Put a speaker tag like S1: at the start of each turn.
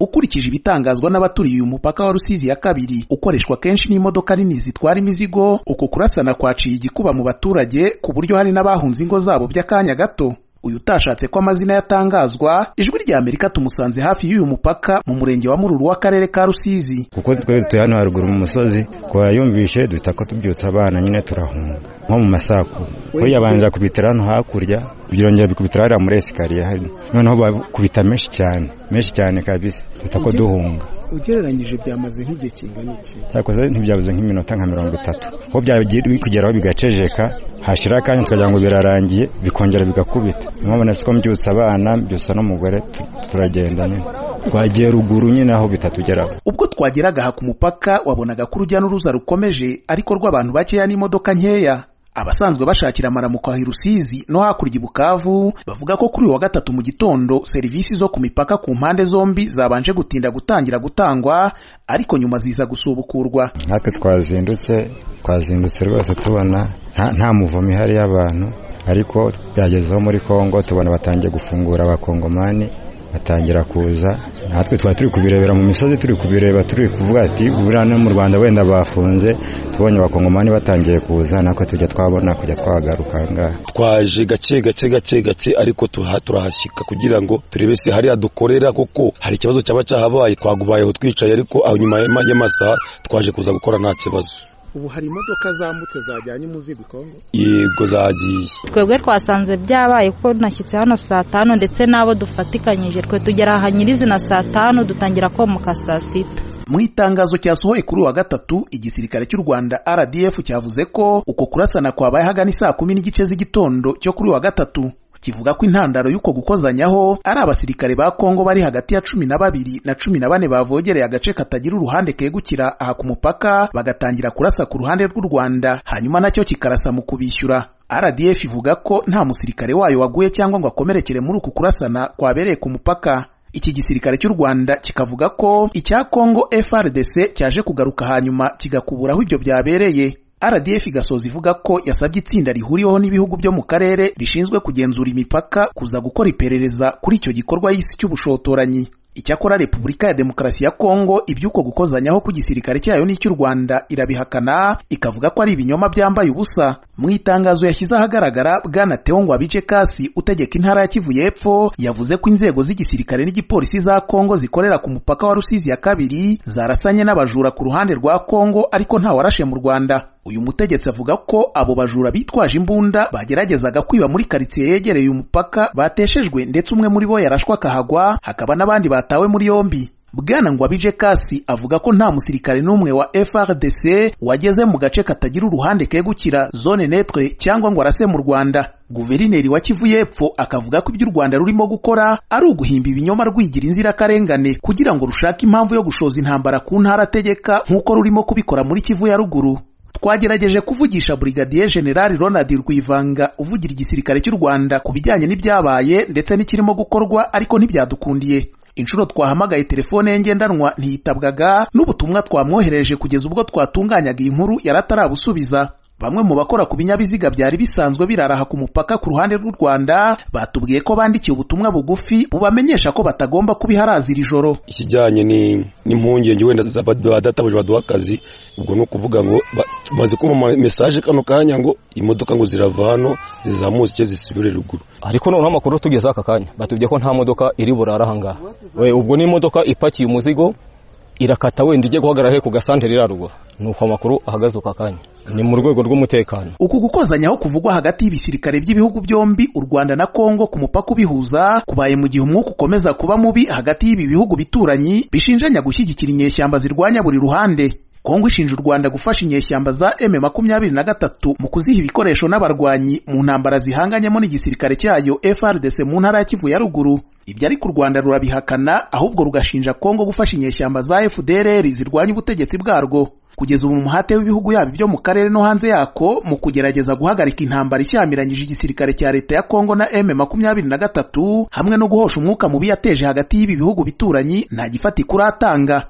S1: ukurikije ibitangazwa n'abaturiye uyu mupaka wa rusizi ya kabiri ukoreshwa kenshi n'imodoka nini zitwara imizigo uku kurasana kwaciye igikuba mu baturage ku buryo hari n'abahunze ingo zabo by'akanya gato uyu utashatse ko amazina yatangazwa ijwi rya amerika tumusanze hafi y'uyu mupaka mu murenge wa mururu w'akarere ka rusizi
S2: kuko twe dutuye hano haruguru mu musozi twayumvishe duhita ko tubyutsa abana nyine turahunga nko mu masaku buriya banza kubitira hano hakurya byongera bikubitira hariya muri esikariye hano noneho bakubita menshi cyane menshi cyane kabisa duhita ko duhunga
S1: ugereranyije byamaze nk'igihe kingana iki
S2: cyakoze ntibyabuze nk'iminota nka mirongo itatu aho byagiye kugeraho bigacejeka hashira akanya tukagira ngo birarangiye bikongera bigakubita mubona siko mbyutsa abana mbyutsa n'umugore turagenda nyine twagiye ruguru nyine aho bitatugeraho
S1: ubwo twageraga aha ku mupaka wabonaga ko urujya n'uruza rukomeje ariko rw'abantu bakeya n'imodoka nkeya abasanzwe bashakira amaramuko aho i rusizi no hakurya i bukavu bavuga ko kuri uyu wa gatatu mu gitondo serivisi zo ku mipaka ku mpande zombi zabanje gutinda gutangira gutangwa ariko nyuma ziza gusubukurwa
S2: natwe twazindutse twazindutse rwose tubona nta muvumo ihari y'abantu ariko byagezeho muri congo tubona batangiye gufungura abakongomani batangira kuza natwe twari turi kubirebera mu misozi turi kubireba turi kuvuga ati buriya no mu rwanda wenda bafunze tubonye abakongomani batangiye kuza natwe tujya twabona kujya twagaruka ngaha
S3: twaje gake gake gake gake ariko turahashyika kugira ngo turebe se hariya dukorera kuko hari ikibazo cyaba cyahabaye twagubayeho twicaye ariko aho nyuma y'amasaha twaje kuza gukora nta kibazo
S1: ubu hari imodoka zambutse zajyanye umuzigo kongo
S3: yego zagiye
S4: twebwe twasanze byabaye kuko nashyitse hano saa tanu ndetse n'abo dufatikanyije twe tugera aha nyirizina saa tanu dutangira komuka saa sita
S1: mu itangazo cyasohoye kuri uwa gatatu igisirikare cy'u rwanda rdf cyavuze ko uko kurasana kwabaye hagana isaa kumi n'igice z'igitondo cyo kuri uwa gatatu kivuga ko intandaro y'uko gukozanyaho ari abasirikare ba Kongo bari hagati ya cumi na babiri na cumi na bane bavogereye agace katagira uruhande kegukira aha ku mupaka bagatangira kurasa ku ruhande rw'u Rwanda hanyuma nacyo kikarasa mu kubishyura RDF ivuga ko nta musirikare wayo waguye cyangwa ngo akomerekere muri uku kurasana kwabereye ku mupaka iki gisirikare cy'u Rwanda kikavuga ko icya Kongo FRDC cyaje kugaruka hanyuma kigakuburaho ibyo byabereye RDF igasoza ivuga ko yasabye itsinda rihuriweho n'ibihugu byo mu karere rishinzwe kugenzura imipaka kuza gukora iperereza kuri icyo gikorwa y'isi cy'ubushotoranyi icyakora repubulika ya demokarasi ya kongo iby'uko gukozanyaho ku gisirikare cyayo n'icy'u rwanda irabihakana ikavuga ko ari ibinyoma byambaye ubusa mu itangazo yashyize ahagaragara bwana teongwa bice kasi utegeka intara ya kivu y'epfo yavuze ko inzego z'igisirikare n'igipolisi za kongo zikorera ku mupaka wa rusizi ya kabiri zarasanye n'abajura ku ruhande rwa kongo ariko ntawarashe mu rwanda uyu mutegetsi avuga ko abo bajura bitwaje imbunda bageragezaga kwiba muri karitsiye yegereye umupaka bateshejwe ndetse umwe muri bo yarashwa akahagwa hakaba n'abandi batawe muri yombi bwana ngwabije kasi avuga ko nta musirikare n'umwe wa frdc wageze mu gace katagira uruhande kegukira zone netre cyangwa ngo arase mu rwanda guverineri wa kivu y'epfo akavuga ko ibyo u rwanda rurimo gukora ari uguhimba ibinyoma rwigira inzirakarengane kugira ngo rushake impamvu yo gushoza intambara ku ntara ategeka nk'uko rurimo kubikora muri kivu ya ruguru twagerageje kuvugisha Brigadier General Ronald Rwivanga uvugira igisirikare cy'u Rwanda ku bijyanye n'ibyabaye ndetse n'ikirimo gukorwa ariko ntibyadukundiye inshuro twahamagaye telefone ye ngendanwa ntiyitabwaga n'ubutumwa twamwohereje kugeza ubwo twatunganyaga iyi nkuru yaratarabusubiza bamwe mu bakora ku binyabiziga byari bisanzwe biraraha ku mupaka ku ruhande rw'u Rwanda batubwiye ko bandikiye ubutumwa bugufi bubamenyesha ko batagomba kubiharazira ijoro
S3: ikijyanye n'impungenge wenda badatabuje baduha akazi ubwo ni ukuvuga ngo bazi ko mu mesaje kano kanya ngo imodoka ngo zirava hano zizamutse zisubire ruguru
S5: ariko noneho amakuru tugeze aka kanya batubwiye ko nta modoka iri burara aha ngaha ubwo ni imodoka ipakiye umuzigo irakata wenda ijye guhagarara he ku gasantere irarugwa nuko amakuru ahagaze uka kanya ni mu rwego rw'umutekano
S1: uku gukozanyaho kuvugwa hagati y'ibisirikare by'ibihugu byombi u rwanda na kongo ku mupaka ubihuza kubaye mu gihe umwuka ukomeza kuba mubi hagati y'ibi bihugu bituranyi bishinjanya gushyigikira inyeshyamba zirwanya buri ruhande kongo ishinja u rwanda gufasha inyeshyamba za m makumyabiri na gatatu mu kuziha ibikoresho n'abarwanyi mu ntambara zihanganyemo n'igisirikare cyayo frdc mu ntara ya kivu ya ruguru ibyo ariko u rwanda rurabihakana ahubwo rugashinja kongo gufasha inyeshyamba za fdr zirwanya ubutegetsi bwarwo kugeza ubu umuhate w'ibihugu yabo byo mu karere no hanze yako mu kugerageza guhagarika intambara ishyamiranyije igisirikare cya leta ya kongo na m makumyabiri na gatatu hamwe no guhosha umwuka mubi yateje hagati y'ibi bihugu bituranyi nta gifatika uratanga